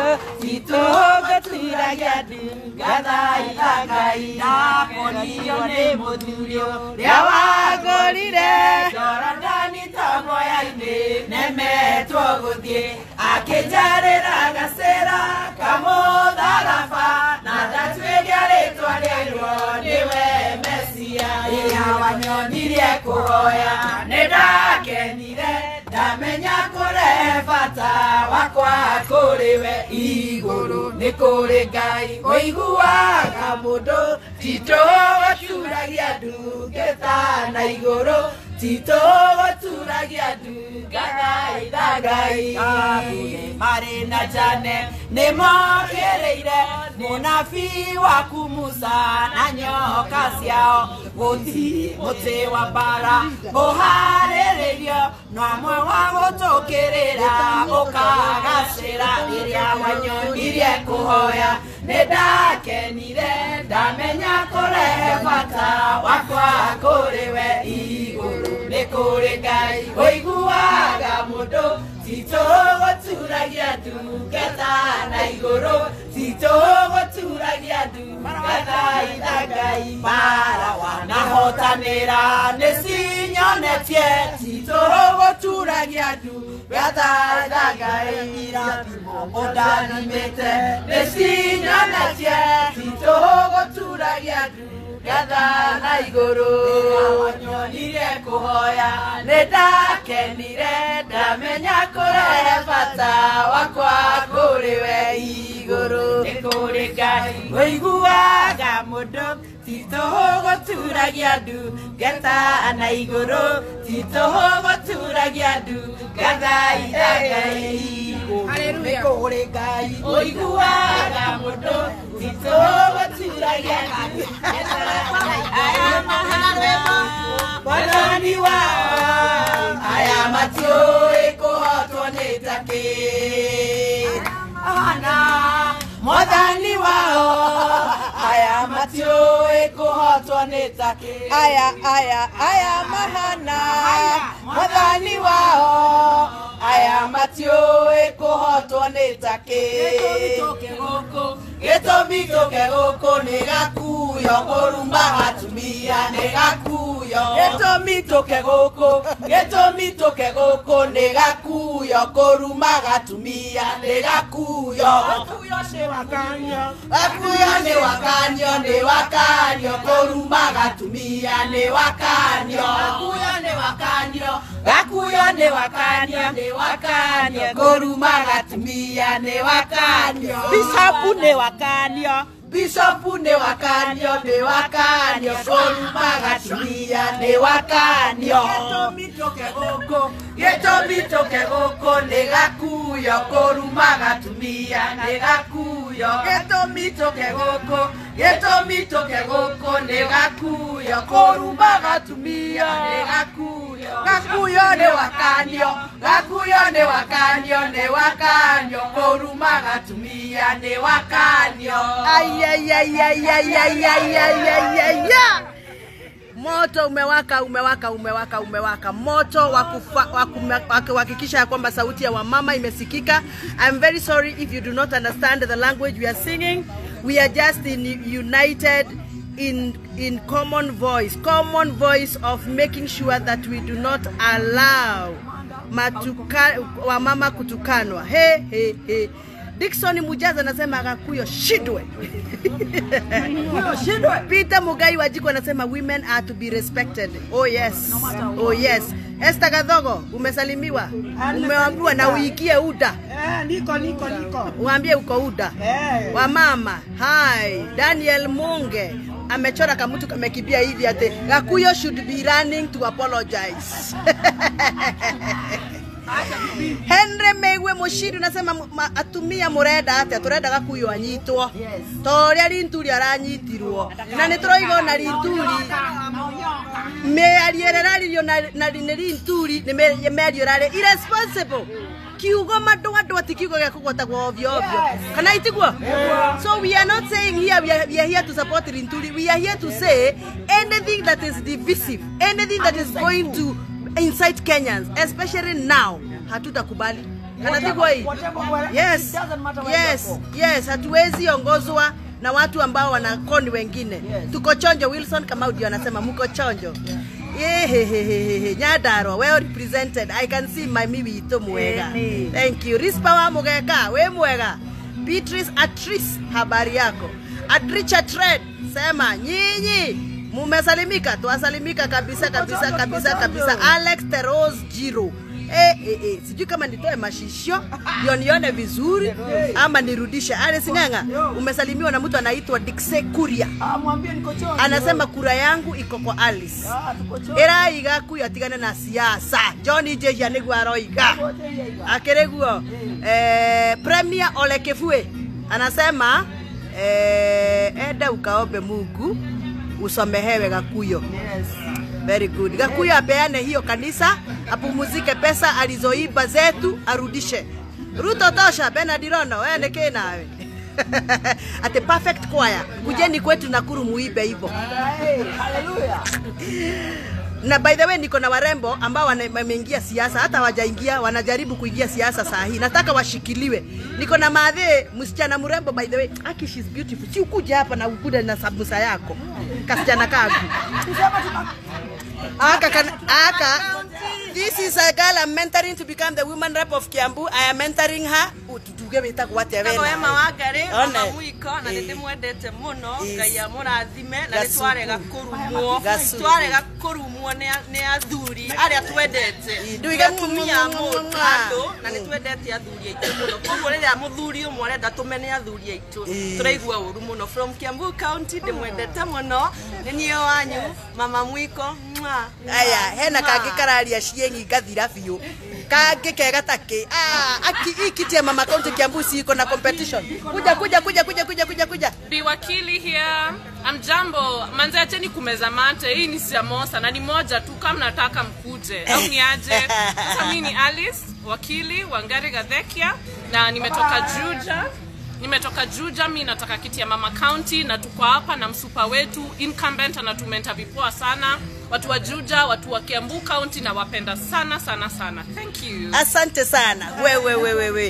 titũgũturagia ndungata ila ngai ndakonio nĩ mũthuri ũrĩa wagũrire jorodani tamoya-inĩ nemetwo gũthiĩ akĩnjarĩra gacĩra kamũtharaba na ndatuĩria rĩtwa rĩairwo nĩwe mesia ĩrĩa wanyonirie kũhoya nĩ ndakenire ndamenya kũre bata wakwa kũrĩ we igũrũ nĩ kũrĩ ngai ũiguaga mũndũ titũgũturagia ndungata na igũrũ titũgũturagia ndungata itha ngai marĩ na jane nĩ mokĩrĩire mũnabii waku musa na nyoka ciao gũthiĩ mũtĩ wa mbara mũharĩrĩrio no amwe wa gũtũkĩrĩra ũkagacĩra rĩrĩa wanyonirie kũhoya nĩ ndakenire ndamenya kũre bata wakwa kũrĩ we igũrũ nĩ kũrĩ ngai ũiguaga mũndũ titũgũturagia ndungata na igũrũ titũgũturagia ndungata itha ngai bara wanahotanĩra nĩ cinyonetie titũgũturagia ndungata itha ngai irathimo ũndathimĩte nĩ cinyonetie titũgũturagia ndungata na igũrũ wanyonirie kũhoya nĩ ndakenire ndamenya kũrehe bata wakwa kũrĩ we igũrũ nĩ kũrĩ ngai ũiguaga mũndũ titũgũturagia ndu ngeta na igũrũ titũgũturagia ndu ngatha ithagai nĩ kũrĩ ngai ũiguaga mũndũ titũgũturagia ndu mwathani wao aya matiũĩ kũhotwo nĩ takĩ ana mwathani wao aya matiũĩ kũhotwo nĩ takĩ aya aya aya mahana mwathani wao aya matiũĩ kũhotwo nĩ takĩ gĩtũmi tũke gũkũ nĩ gakuyo kũruma atumia nĩ gakuyo gĩtũmi tũke gũkũ gĩtũmi tũke gũkũ nĩ gakuyo kũruma gatumia nĩ gakuyo gakuyo nĩ wakanio nĩ wakanio kũruma gatumia nĩ wakanio gakuyo nĩ wakanio gakuyo nĩ wakanio nĩ wakanio kũruma gatumia nĩ wakanio bisapu nĩ wakanio bisopu nĩ wakanio nĩ wakanio kũruma gatumia nĩ wakanio gĩtũmi tũke gũkũ gĩtũmi tũke gũkũ nĩ gakuyo kũruma gatumia nĩ gakuyo gĩtũmi tũke gũkũ gĩtũmi tũke gũkũ nĩ gakuyo kũruma gatumia nĩ gakuyo gakuyo nĩ wakanio gakuyo nĩ wakanio nĩ wakanio kũruma gatumia nĩ wakanio aiaiaiaiaiaiaiaiaia moto umewaka umewaka umewaka umewaka moto wa kufa- wa kume- wa kuhakikisha ya kwamba sauti ya wamama imesikika i'm very sorry if you do not understand the language we are singing we are just in united in in common voice common voice of making sure that we do not allow matuka, wamama kutukanwa he he he Dickson Mujaza anasema Gakuyo shidwe. Peter Mugai Wajiko anasema women are to be respected. Oh yes. Oh yes. Esther Gadhogo umesalimiwa. Umeambiwa na uikie UDA. Eh, niko niko niko. Uambie uko UDA. Eh. Wamama, hai. Daniel Munge amechora kamutu kamekimbia hivi ate Gakuyo should be running to apologize. Henry Meigwe Mushiri unasema mu- ma- atumia murenda atia turenda gakuyo anyitwo toria rinturi aranyitirwo na nä tåroiga ona rinturi mĩario ĩrĩa ĩraririo na na nĩ rinturi nĩ mĩ- mĩario ĩrarĩ irresponsible kiugo mandå andå ati kiugo gä a kå gwatagwo ovyo ovyo kana itiguo so we are not saying here we are, we are here to support rinturi we are here to say anything that is divisive anything that is going to incite kenyans especially now hatutakubali kana tiguo hii yes yes yes hatuwezi ongozwa na watu ambao wanakoni wengine tuko chonjo wilson kama ndio anasema mko chonjo Yehehehehe, nyandarwa well represented i can see mami witå mwega thank you rispa wa mugeka we mwega beatrice atris habari yako atricha tred sema nyinyi mumesalimika twasalimika kabisa kabisa kabisa kabisa alex teros jiro Eh, eh, eh. sijui kama nitoe mashisho ndio nione vizuri ama nirudishe Alice Ng'ang'a umesalimiwa na mtu anaitwa Dixe Kuria Mwambie niko chonjo. anasema kura yangu iko kwa Alice iraiga kuyo atigane na siasa John Jehia niguo aroiga akĩrĩ guo eh, Premier Ole Kifue anasema eh, enda ukaombe Mungu usamehewe Gakuyo very good Gakuyo apeane hiyo kanisa apumuzike pesa alizoiba zetu arudishe Ruto tosha Bernard Rono wewe ni kĩ nawe ati perfect choir kujeni kwetu Nakuru muibe hivyo na by the way niko na warembo ambao wana- wameingia siasa hata wajaingia wanajaribu kuingia siasa saa hii nataka washikiliwe niko na madhe msichana mrembo by the way aki she's beautiful si ukuja hapa na ukuja na sabusa yako kasichana kagu aka kan, aka this is a girl I'm mentoring to become the woman rep of Kiambu I am mentoring her tutuge wita gwate Kago Emma Wangari One. mama mwiko na nä ndä mwendete må no Yes. ngai amå rathime na nä Gacuku. twarega kå rumwo Gacuku. twarega kå rumwo nä athuri arä a twendete Nduige Nĩ atumia a mwa- mũndũ andå na nä twendete athuri aitå må no koguo rä rä a må thuri å mwe arenda tå mene athuri aitå Ĩĩ. tå raigua å ru må no from Kiambu county ndä mwendete må no nä niä wanyu mama mwiko Mwah. aya hena Mwah. kangä kararia ciengi ngathira biå kangä kega takä ikitie mama kaunti kiambu ciko na competition kuja kuja kuja kuja kuja kuja kuja Biwakili here. Amjambo, manze acheni kumeza mate. Hii ni samosa na ni moja tu kama nataka mkuje. Au ni aje? Sasa mimi ni Alice, wakili Wangari Gathekia na nimetoka Juja. Nimetoka Juja, mi nataka kiti ya Mama County na tuko hapa na msupa wetu incumbent anatumenta vipoa sana. Watu wa Juja, watu wa Kiambu County na wapenda sana sana sana. Thank you. asante sana wewe wewe wewe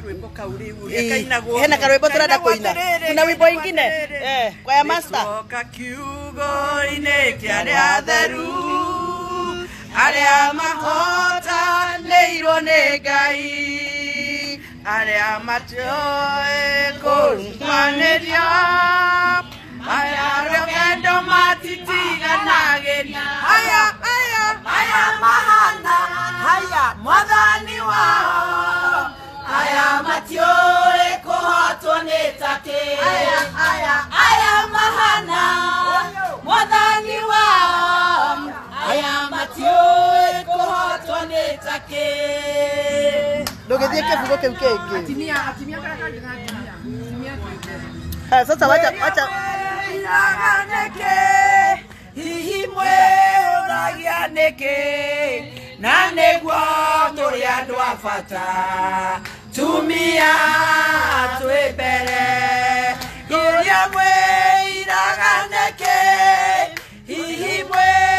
hena karwimbo turenda kuina kuna wimbo ingine eh, kwa ya master Twoka kiugo-inĩ kĩa arĩa atheru arĩa mahotanĩirwo nĩ ngai arĩa matioĩ kũrũmanĩria aya rũgendo matitiganagĩria aya aya aya mahana haya mwathani wao aya matiũĩ kũhotwo nĩ takĩ aya aya aya mahana mwathani wao aya matiũĩ kũhotwo nĩ takĩ ndũgĩthiĩ kĩbugo kĩu kĩngĩ Atimia, atimia kara kangĩ na atimia. Atimia kĩũmbe. Ah, sasa wacha wacha iraganĩke hihi mwĩũragia nĩkĩ na nĩguo tũrĩ andũ a bata tumia twĩ mbere iria mwĩiraga nĩkĩ hihi mwĩ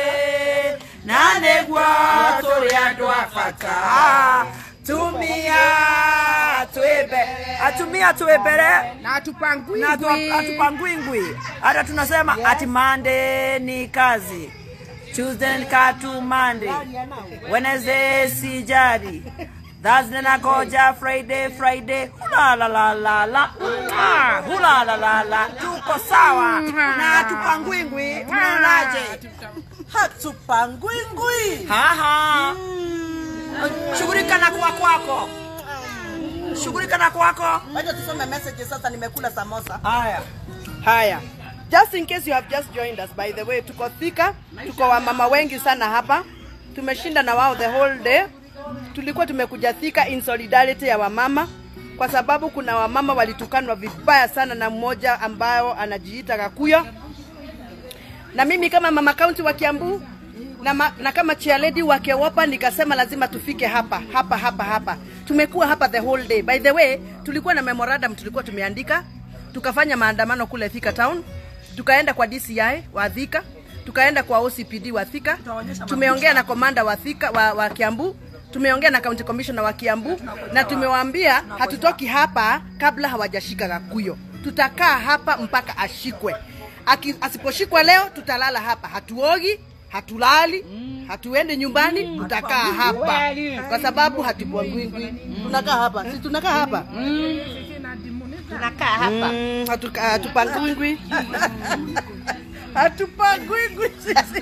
na nĩguo tũrĩ andũ a bata tumia twĩmbe atumia twĩ mbere na atupangwingwi na atu- atupangwingwi hata tunasema ati Monday ni kazi Tuesday ni katu Monday Wednesday sijari Thursday nagoja Friday Friday hula la la la la Mwah! hula la la la tuko sawa na hatupangwingwi mnaonaje hatupangwingwi haha shughulika na kuwa kwako shughulika na kwako wacha tusome message sasa nimekula samosa haya haya just in case you have just joined us by the way tuko thika tuko wamama wengi sana hapa tumeshinda na wao the whole day tulikuwa tumekuja thika in solidarity ya wamama kwa sababu kuna wamama walitukanwa vibaya sana na mmoja ambayo anajiita Gakuyo na mimi kama mama kaunti wa Kiambu na, ma, na kama chairlady wa Kewopa nikasema lazima tufike hapa hapa hapa hapa. Tumekuwa hapa the whole day. By the way, tulikuwa na memorandum tulikuwa tumeandika, tukafanya maandamano kule Thika town, tukaenda kwa DCI wa Thika, tukaenda kwa OCPD wa Thika, tumeongea na komanda wa Thika wa, wa Kiambu tumeongea na county commissioner wa Kiambu na tumewaambia hatutoki hapa kabla hawajashika Gakuyo. Tutakaa hapa mpaka ashikwe. Aki, asiposhikwa leo tutalala hapa, hatuogi, hatulali, hatuendi nyumbani, tutakaa hapa kwa sababu hatupangwingwi. Tunakaa hapa, si tunakaa hapa tunakaa hapa Mm, hatuka- hatupangwingwi hatupangwingwi sisi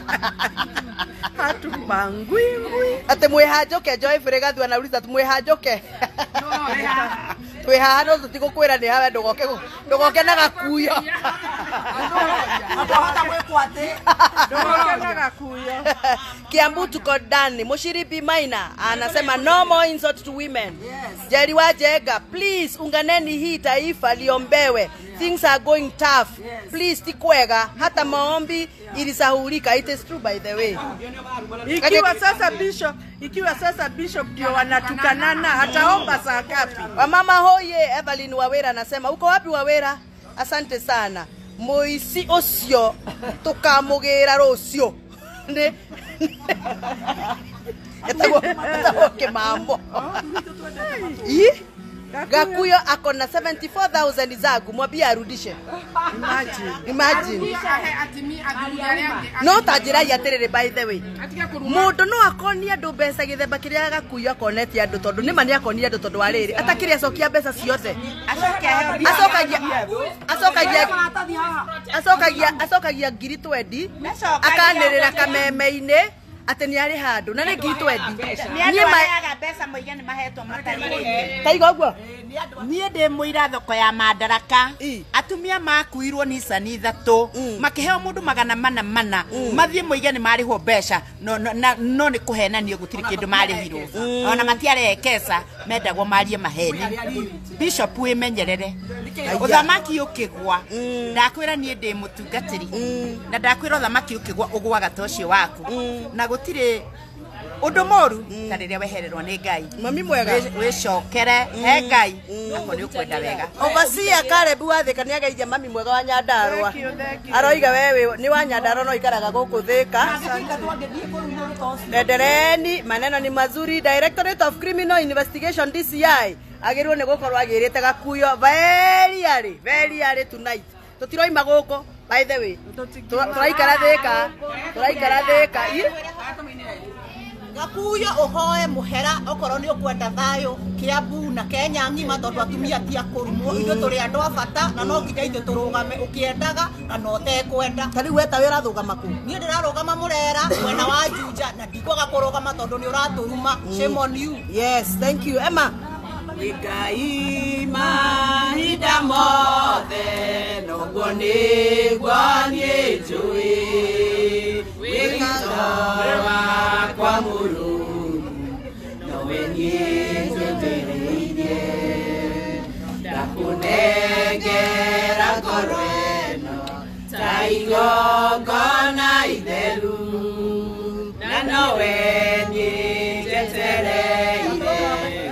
hatupangwingwi ati mwihanjoke Joy Fregathi anauliza ati mwihanjoke twi haha no tutigukwira ni hawe ndugoke gu- ndugoke na gakuyo Ndugoke na gakuyo Kiambu tuko ndani. Mushiripi Maina anasema no more insult to women. Jerry Wajenga, please unganeni hii taifa liombewe. Things are going tough. Please tikwega hata maombi ilisahulika. It is true by the way. Ikiwa sasa bishop, ikiwa sasa bishop ndio wanatukanana, ataomba saa ngapi? Wamama hoye, Evelyn Wawera anasema uko wapi Wawera? Asante sana. Muici ucio tukamugira rucio. Ni Etagwo etagwo kimambo. Ii? Gakuyo ako na 74,000 zangu, mwambie arudishe. Imagine. Imagine. no tanjĩrai atĩrĩrĩ by the way mũndũ no akonie andũ mbeca gĩthemba kĩrĩa gakuyo akonetie andũ tondũ nĩma nĩ akonire andũ tondũ wa rĩrĩ atakĩrĩ acokia mbeca ciothe acokagia acokagia acokagia acokagia ngiri twendi akanĩrĩra kameme-inĩ atĩ nĩ arĩ handũ na nĩ ngiri twendi Niĩ ma- maheaga mbeca moige nĩ mahetwo matarĩ taiga ũguo niä ndä må ira thoko ya mandaraka atumia makuirwo nicani ithatå makĩheo må ndå magana mana mana mathiä moige nĩ marä ho mbeca no, no, na- no nĩ kå henanio gå tirä kä ndå marä hirwo ona matiareekesa mendagwo marie maheni bishop wä menyerere å thamaki å kä gwa ndakwä ra niä ndä må tungatä ri na ndakwä ra å thamaki å kä gwa å gwaga ta å cio waku na gå tirä å ndå må ru ta rä rä a wehererwo nä ngai mami mwega wä cokere he ngai ako nä å kwenda wega Overseer Caleb wathika nĩ ageithia mami mwega wa Nyandarua aroiga wewe nĩ wa Nyandarua no ikaraga gũkũ Thika endereni maneno ni mazuri Directorate of Criminal Investigation DCI agĩrĩirwo nĩ gũkorwo agĩrĩte gakuyo very early very early tonight tũtiroima gũkũ by the way Tũra- tũraikara Thika tũraikara Thika Ĩ? gakuyo uhoe muhera okorwo ni ukwenda thayo kiambu na kenya ng'ima tondu atumia ti akũrumwo ithuĩ tũrĩ andũ a bata na no nginya ithuĩ tũrũgame ũkĩendaga na no tekwenda ta rĩu weta wĩ ũrathũgama kũ niĩ ndĩrarũgama mũrera mwena wa njunja na ndikwaga kũrũgama tondũ nĩ ũratũruma shame on you yes thank you Emma ngai mahinda mothe noguo nĩguo niĩ njũĩ wĩgito wakwa mũrũmu nowe niĩ njũthĩrĩirie ndakũnengera ngoro ĩno ta igongona itheru na nowe niĩ njetereire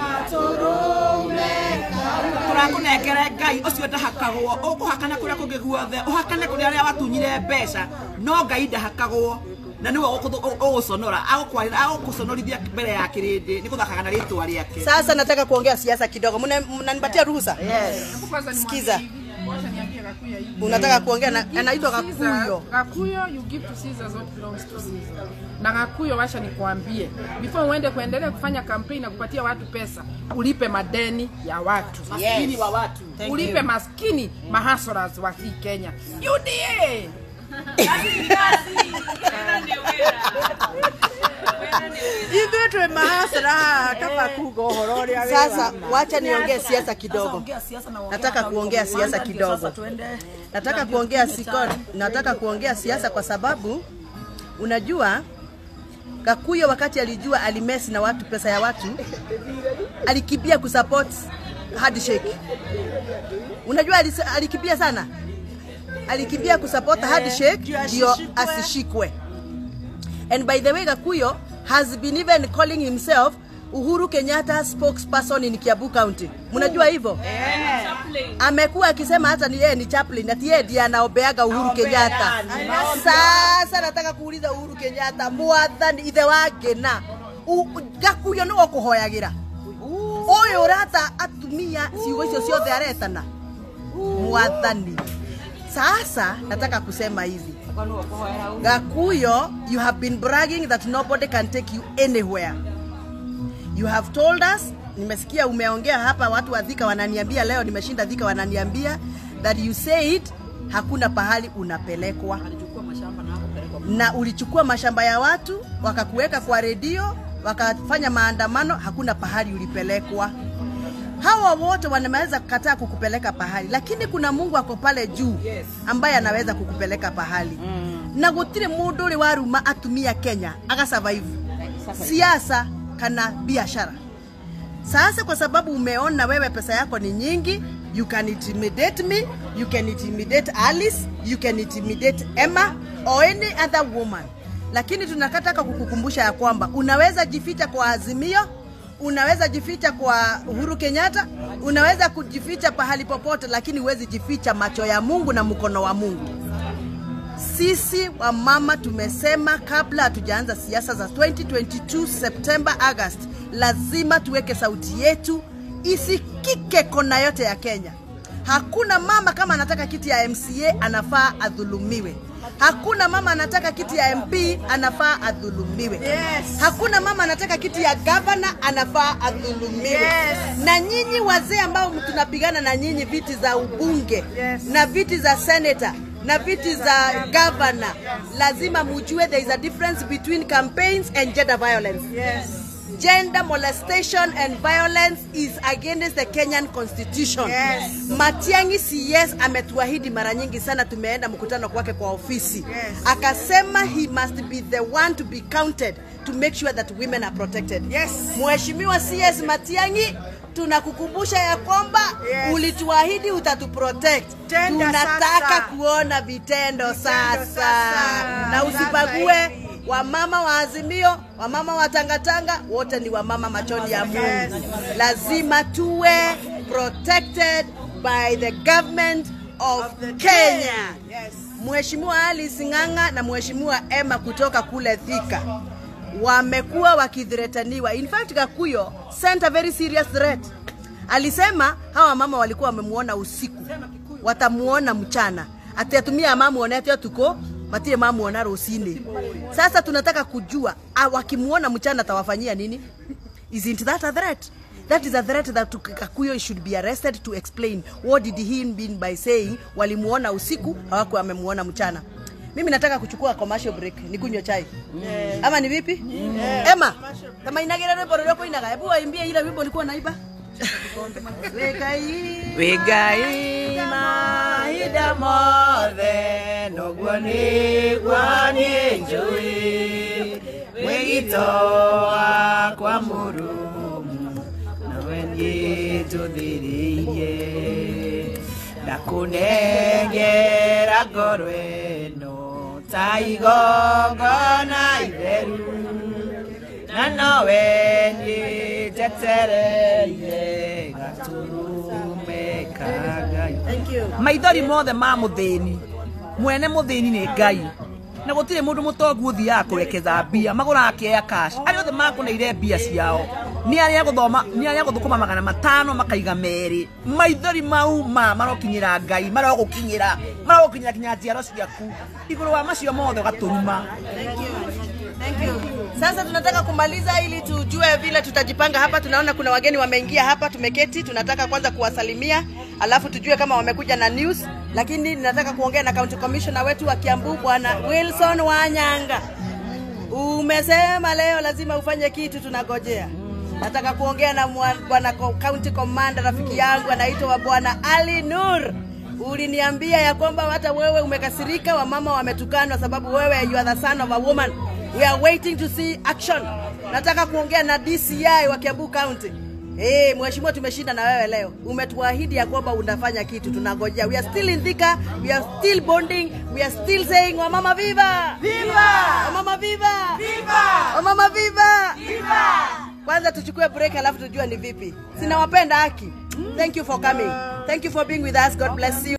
tũrakũnengere ngai ũcio ndahakagwo ũkũhakana kũrĩa kũngĩ guothe ũhakane kũrĩa arĩa watunyire mbeca no ngai ndahakagwo na niwe ũgũconora agũkũconorithia mbere ya kĩrĩndĩ nĩ gũthakaga na rĩtwa rĩake Sasa nataka kuongea siasa kidogo. Mna- Mnanipatia ruhusa? Hebu kwanza nimwambie Sikiza. hivi, wacha niambie Gakuyo hivi. Unataka kuongea na- You give anaitwa to Caesar- Gakuyo. Gakuyo, you give to Caesar what belongs to Caesar. Na Gakuyo, wacha nikuambie, before uende kuendelea kufanya kampeni na kupatia watu pesa, ulipe madeni ya watu, Maskini wa watu. Thank ulipe you. maskini mahasras wa hii Kenya. UDA ithuĩ twĩ mahasra haha kaba kuga ũhoro ũrĩa wĩ Sasa wa ma. wacha niongee siasa kidogo. Nataka kuongea siasa kidogo. Nataka kuongea siko, nataka kuongea siasa kwa sababu unajua Gakuyo wakati alijua alimesi na watu pesa ya watu alikimbia kusupport handshake. Unajua alis- alikimbia sana, alikimbia kusupport handshake ndio asishikwe. And by the way, Gakuyo has been even calling himself Uhuru Kenyatta spokesperson in Kiambu County. Mnajua hivyo? Amekuwa akisema hata ni yeye ni chaplain, ati yeye ndiye anaombeaga Uhuru Kenyatta. Sasa nataka kuuliza Uhuru Kenyatta, mwathani ithe wa ngena U- Gakuyo nĩwe ũkũhoyagĩra ũyũ ũrata atumia ciugo icio ciothe aretana mwathani sasa nataka kusema hivi Gakuyo, you have been bragging that nobody can take you anywhere. You have told us, nimesikia umeongea hapa, watu wa Thika wananiambia leo, nimeshinda Thika wananiambia that you said hakuna pahali unapelekwa na ulichukua mashamba ya watu wakakuweka kwa redio wakafanya maandamano, hakuna pahali ulipelekwa. Hawa wote wanaweza kukataa kukupeleka pahali, lakini kuna Mungu ako pale juu ambaye anaweza kukupeleka pahali mm. na gutire mundu uri waruma atumia Kenya agasurvive siasa kana biashara. Sasa kwa sababu umeona wewe pesa yako ni nyingi, you can intimidate me, you can intimidate Alice, you can intimidate Emma or any other woman. Lakini tunakataka kukukumbusha ya kwamba unaweza jificha kwa Azimio, unaweza jificha kwa Uhuru Kenyatta, unaweza kujificha pahali popote, lakini huwezi jificha macho ya Mungu na mkono wa Mungu. Sisi wamama tumesema kabla hatujaanza siasa za 2022 September, August, lazima tuweke sauti yetu isikike kona yote ya Kenya. Hakuna mama kama anataka kiti ya MCA anafaa adhulumiwe. Hakuna mama anataka kiti ya MP anafaa adhulumiwe. Yes. Hakuna mama anataka kiti ya gavana anafaa adhulumiwe. Yes. Na nyinyi wazee ambao tunapigana na nyinyi viti za ubunge Yes. na viti za senator na viti za governor, lazima mujue there is a difference between campaigns and gender violence. Yes. Gender molestation and violence is against the Kenyan constitution. Yes. Matiang'i CS ametuahidi mara nyingi sana, tumeenda mkutano kwake kwa ofisi Yes. akasema he must be the one to be counted to make sure that women are protected. Yes. Mheshimiwa CS Matiang'i, tunakukumbusha ya kwamba Yes. ulituahidi utatuprotect. Tenda Tunataka sasa. kuona vitendo, sasa. sasa. na Sasa usibague hivi. wamama wa Azimio, wamama wa Tangatanga, wote ni wamama machoni ya Mungu. Yes. Lazima tuwe protected by the government of, the Kenya. Yes. Mheshimiwa Alice Ng'ang'a na Mheshimiwa Emma kutoka kule Thika wamekuwa wakithretaniwa. In fact, Gakuyo sent a very serious threat. Alisema hawa mama walikuwa wamemuona usiku, watamuona mchana, atatumia mamuone atio tuko matire mamuona rusini. Sasa tunataka kujua ah, wakimuona mchana atawafanyia nini? Isn't that a threat? That is a threat that Kakuyo should be arrested to explain what did he mean by saying walimuona usiku hawakuwa wamemuona mchana. Mimi nataka kuchukua commercial break, nikunywe chai. Ama ni vipi? Emma, kama inagira rwimbo rũrĩa ũkũinaga, hebu waimbie ile wimbo ulikuwa naiba. Wekai. Wigai mahinda mothe noguo nĩguo niĩ njũĩ wĩgito wakwa mũrũmu nawe niĩ njũthĩrĩirie ndakũnengera ngoro ĩno ta igongona itheru na nowe niĩ njetereire gatũrũme ka ngai Thank you. maithori mothe ma mũthĩni mwene mũthĩni nĩ ngai na gutire mundu mutongu uthiaga kurekeza mbia maguraga kĩeya cash arĩa othe makũneire mbia ciao nĩ arĩa gũthoma nĩ arĩa gũthũkũma magana matano makaiga merĩ maithori mau ma marokinyĩra ngai marogũkinyĩra marogũkinyĩra kinya njiaro ciaku igũrũ wa macio mothe ũgatũruma Thank you. Sasa tunataka kumaliza ili tujue vile tutajipanga hapa. Tunaona kuna wageni wameingia hapa, tumeketi, tunataka kwanza kuwasalimia, alafu tujue kama wamekuja na news, lakini ninataka kuongea na county commissioner wetu wa Kiambu bwana Wilson Wanyanga. Umesema leo lazima ufanye kitu, tunagojea. Nataka kuongea na mwa- bwana co- county commander rafiki yangu anaitwa bwana Ali Nur. Uliniambia ya kwamba hata wewe umekasirika, wamama wametukanwa sababu wewe you are the son of a woman. We are waiting to see action. Nataka kuongea na DCI wa Kiambu County. Eh, mheshimiwa tumeshinda na wewe leo. Umetuahidi ya kwamba unafanya kitu, tunangojea. We are still in Thika, we are still bonding, we are still saying wamama viva! Viva! Wamama viva! Viva! Wamama viva! Viva! Kwanza tuchukue break alafu tujue ni vipi. Sinawapenda haki. Thank you for coming. Thank you for being with us. God bless you.